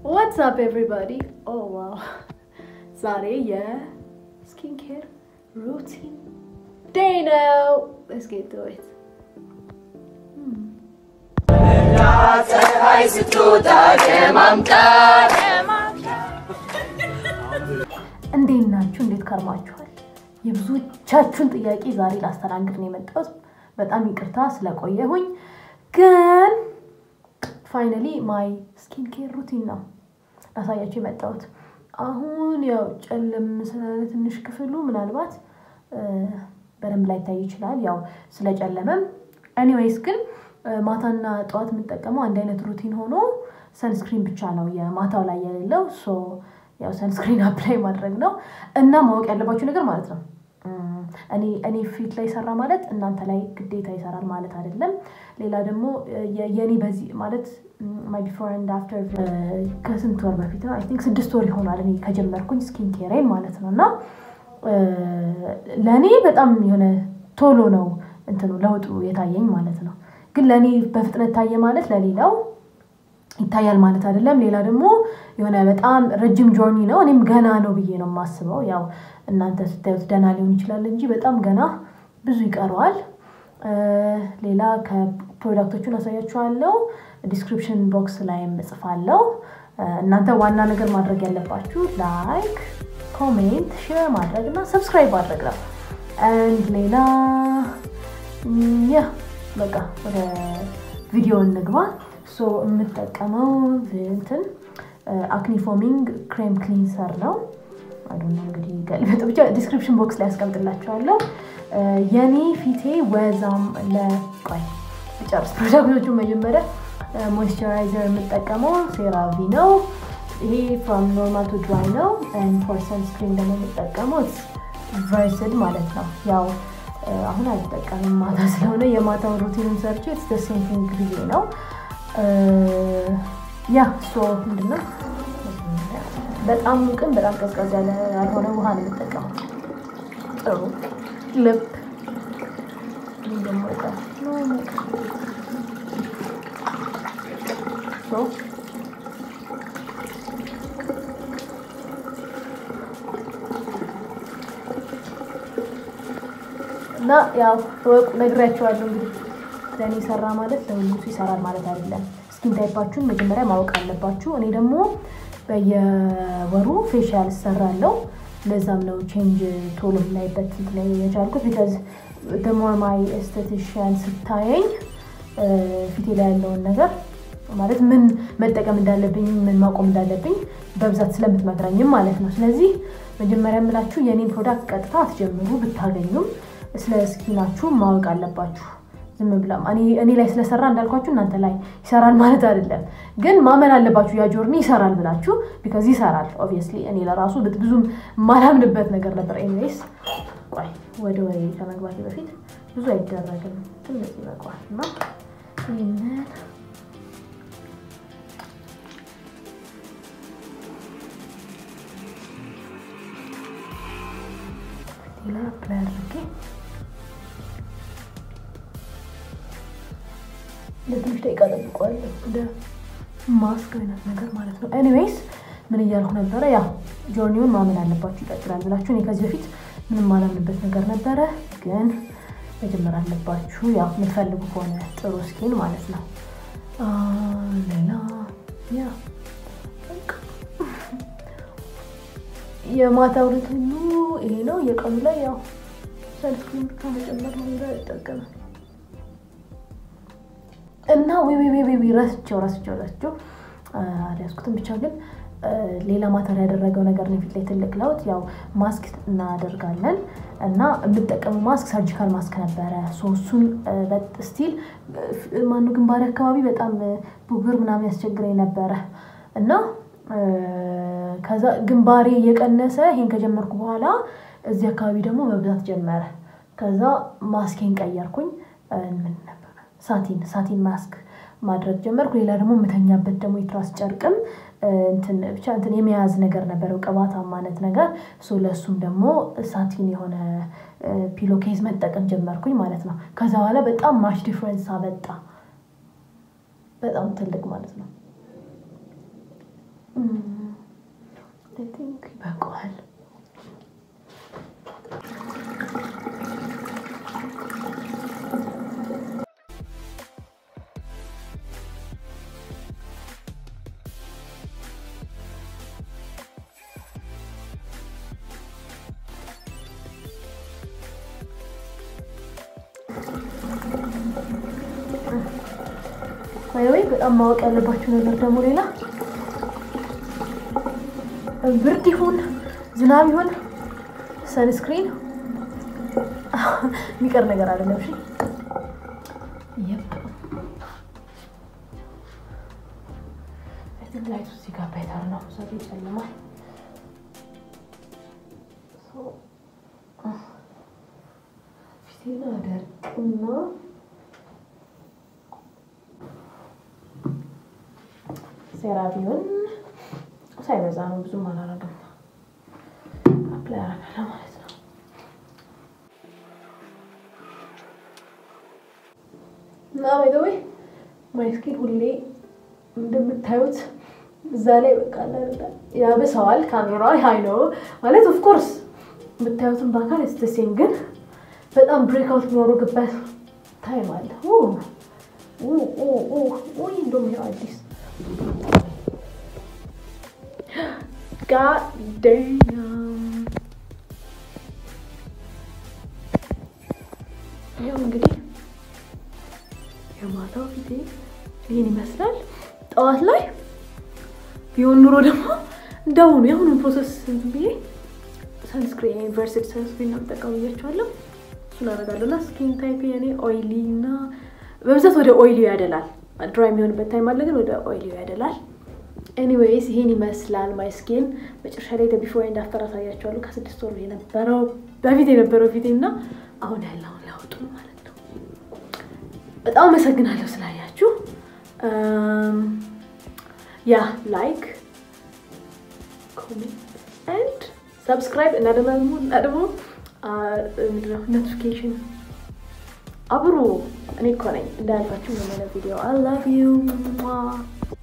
ዋትስ አፕ ኤቭሪባዲ ኦ ዋው ዛሬ የስኪን ኬር ሩቲን ዴይ ነው ሌትስ ጌት ቱ ኢት ፀሐይ ስትወጣ የማምጣት እንዴት ናችሁ? እንዴት ከርማችኋል? የብዙዎቻችሁን ጥያቄ ዛሬ ላስተናግድ ነው የመጣሁት። በጣም ይቅርታ ስለቆየሁኝ፣ ግን ፋይናሊ ማይ ስኪን ኬር ሩቲን ነው ላሳያችሁ የመጣሁት። አሁን ያው ጨለም ስላለ ትንሽ ክፍሉ ምናልባት በደንብ ላይታይ ይችላል፣ ያው ስለጨለመም። ኤኒዌይስ ግን ማታና ጠዋት የምጠቀመው አንድ አይነት ሩቲን ሆኖ ሰንስክሪን ብቻ ነው የማታው ላይ የሌለው ሶ ያው ሰንስክሪን አፕላይ ማድረግ ነው እና ማወቅ ያለባችሁ ነገር ማለት ነው እኔ እኔ ፊት ላይ ይሰራ ማለት እናንተ ላይ ግዴታ ይሰራል ማለት አይደለም። ሌላ ደግሞ የኔ በዚህ ማለት ማይ ቢፎር ኤንድ አፍተር ከስንት ወር በፊት ነው አይ ቲንክ ስድስት ወር ይሆናል እኔ ከጀመርኩኝ ስኪን ኬሬን ማለት ነው እና ለእኔ በጣም የሆነ ቶሎ ነው እንትኑ ለውጡ የታየኝ ማለት ነው። ግን ለእኔ በፍጥነት ታየ ማለት ለሌላው ይታያል ማለት አይደለም። ሌላ ደግሞ የሆነ በጣም ረጅም ጆርኒ ነው። እኔም ገና ነው ብዬ ነው የማስበው። ያው እናንተ ስታዩት ደህና ሊሆን ይችላል እንጂ በጣም ገና ብዙ ይቀረዋል። ሌላ ከፕሮዳክቶቹን አሳያችኋለሁ። ዲስክሪፕሽን ቦክስ ላይም እጽፋለሁ። እናንተ ዋና ነገር ማድረግ ያለባችሁ ላይክ፣ ኮሜንት፣ ሼር ማድረግ እና ሰብስክራይብ ማድረግ ነው። አንድ ሌላ ያ በቃ ወደ ቪዲዮ እንግባ። ሶ የምጠቀመው እንትን አክኒፎሚንግ ክሬም ክሊንሰር ነው። አዶነ እንግዲህ ገልበጥ ብቻ ዲስክሪፕሽን ቦክስ ላይ ያስቀምጥላችኋለሁ። የኔ ፊቴ ወዛም ለቆይ ጨርስ ፕሮዳክቶቹ መጀመሪያ ሞይስቸራይዘር የምጠቀመው ሴራቪ ነው። ይሄ ፍሮም ኖርማል ቱ ድራይ ነው። ፎር ሰንስክሪን ደግሞ የምጠቀመው ቨርስድ ማለት ነው ያው አሁን አልጠቀምም ማታ ስለሆነ የማታውን ሩቲንን ሰርቼ ኢትስ ሴም ቲንግ ብዬ ነው። ያ ሶ ምንድነው በጣም ሙቅም በጣም ቀዝቀዝ ያለ ያልሆነ ውሃ ነው የምጠቀመው። ጥሩ ልብ እና ያው ወቁ ነግሬያቸዋለሁ። እንግዲህ ለእኔ ሰራ ማለት ለሁሉም ሰው ይሰራል ማለት አይደለም። ስኪን ታይፓችሁን መጀመሪያ ማወቅ አለባችሁ። እኔ ደግሞ በየወሩ ፌሻል እሰራለሁ። ለዛም ነው ቼንጅ ቶሎ ላይበት ላይ የቻልኩት ቢካዝ ደሞር ማይ ኤስቴቲሽያን ስታየኝ ፊቴ ላይ ያለውን ነገር ማለት ምን መጠቀም እንዳለብኝ ምን ማቆም እንዳለብኝ በብዛት ስለምትመክረኝም ማለት ነው። ስለዚህ መጀመሪያ የምላችሁ የኔን ፕሮዳክት ቀጥታ አትጀምሩ። ብታገኙም ስለ ስኪናችሁ ማወቅ አለባችሁ። ዝም ብላ እኔ ላይ ስለሰራ እንዳልኳችሁ እናንተ ላይ ይሰራል ማለት አይደለም፣ ግን ማመን አለባችሁ ያ ጆርኒ ይሰራል ብላችሁ ቢካዝ ይሰራል። ኦብቪየስሊ እኔ ለራሱ ብዙም ማላምንበት ነገር ነበር። ኤኒዌይስ ቆይ ወደ ወሬ ከመግባቴ በፊት ብዙ አይደረግም፣ ትንሽ ይበቃዋል እና ይህንን ሌላ ፕላይ አድርጌ ለትንሽ ደቂቃ ጠብቀዋለሁ። ወደ ማስክ አይነት ነገር ማለት ነው። ኤኒዌይስ ምን እያልኩ ነበረ? ያ ጆርኒውን ማመን አለባችሁ ይቀጥላል ብላችሁ እኔ ከዚህ በፊት ምንም ማላምንበት ነገር ነበረ፣ ግን መጀመር አለባችሁ። ያው የምትፈልጉ ከሆነ ጥሩ ስኪን ማለት ነው። ሌላ ያ የማታ ሩቲኑ ይሄ ነው። የቀኑ ላይ ያው ሰንስክሪን ብቻ መጨመር ነው ሌላ ይጠቀማል እና ዊ ዊ ዊ ዊ ረስቸው ረስቸው ረስቸው አልያዝኩትም። ብቻ ግን ሌላ ማተር ያደረገው ነገር ነው ፊት ላይ ትልቅ ለውጥ። ያው ማስክ እናደርጋለን እና የምጠቀመው ማስክ ሰርጂካል ማስክ ነበረ። እሱን ስቲል ማኑ ግንባሬ አካባቢ በጣም ቡግር ምናምን ያስቸግረኝ ነበረ እና ከዛ ግንባሬ እየቀነሰ ይሄን ከጀመርኩ በኋላ እዚህ አካባቢ ደግሞ መብዛት ጀመረ። ከዛ ማስኬን ቀየርኩኝ። ምን ነበር ሳቲን ሳቲን ማስክ ማድረግ ጀመርኩ። ሌላ ደግሞ የምተኛበት ደግሞ የትራስ ጨርቅም ብቻ እንትን የመያዝ ነገር ነበረው ቅባታማነት ነገር ሶ ለእሱም ደግሞ ሳቲን የሆነ ፒሎ ኬዝ መጠቀም ጀመርኩኝ ማለት ነው። ከዛ በኋላ በጣም ማች ዲፍረንስ አበጣ። በጣም ትልቅ ማለት ነው። ቲንክ ይበቃዋል። ወይ በጣም ማወቅ ያለባችሁ ነገር ደግሞ ሌላ ብርድ ይሁን ዝናብ ይሁን ሰንስክሪን የሚቀር ነገር አይደለም። እሺ የፕ ላይቱ እዚህ ጋር ቤተር ነው። ሰው ይጨልማል። ፊቴን አደርቅና ሴራቪውን ሳይበዛ ነው፣ ብዙም አላረግም። አፕላይ አረጋለሁ ማለት ነው። እና ባይዘወይ ማይስኪን ሁሌ እንደምታዩት እዛ ላይ በቃ ያብሰዋል ካሜራ ሀይ ነው ማለት ኦፍኮርስ የምታዩትን በአካል ስተሴም ግን በጣም ብሬክአውት የሚያደርግበት ታይም አለ። ውይ እንደውም ይኸው አዲስ God damn. ያው እንግዲህ የማታው ፊቴ ይህን ይመስላል። ጠዋት ላይ ቢሆን ኑሮ ደግሞ እንደውኑ የአሁኑን ፕሮሰስ እንትን ብዬ ሰንስክሪን ዩኒቨርሲቲ ሰንስክሪን ነው የምጠቀሙ ብያቸዋለሁ። እሱን አደርጋለሁ እና ስኪን ታይፕ የኔ ኦይሊ እና በብዛት ወደ ኦይሊ ያደላል። ድራይ የሚሆንበት ታይም አለ፣ ግን ወደ ኦይሊ ያደላል። ኤኒዌይስ ይሄን ይመስላል ማይ ስኪን። መጨረሻ ላይ ቢፎር ኤንድ አፍተር አሳያቸዋለሁ። ከስድስት ወር የነበረው በፊት የነበረው ፊቴ እና አሁን ያለውን ለውጡ ማለት ነው። በጣም አመሰግናለሁ ስላያችሁ። ያ ላይክ፣ ኮሜንት ኤንድ ሰብስክራይብ እና ደግሞ እና ደግሞ ምንድነው ኖቲፊኬሽን አብሮ እኔ እኮ ነኝ እንዳያልፋችሁ የሆነ ቪዲዮ አይ ላቭ ዩ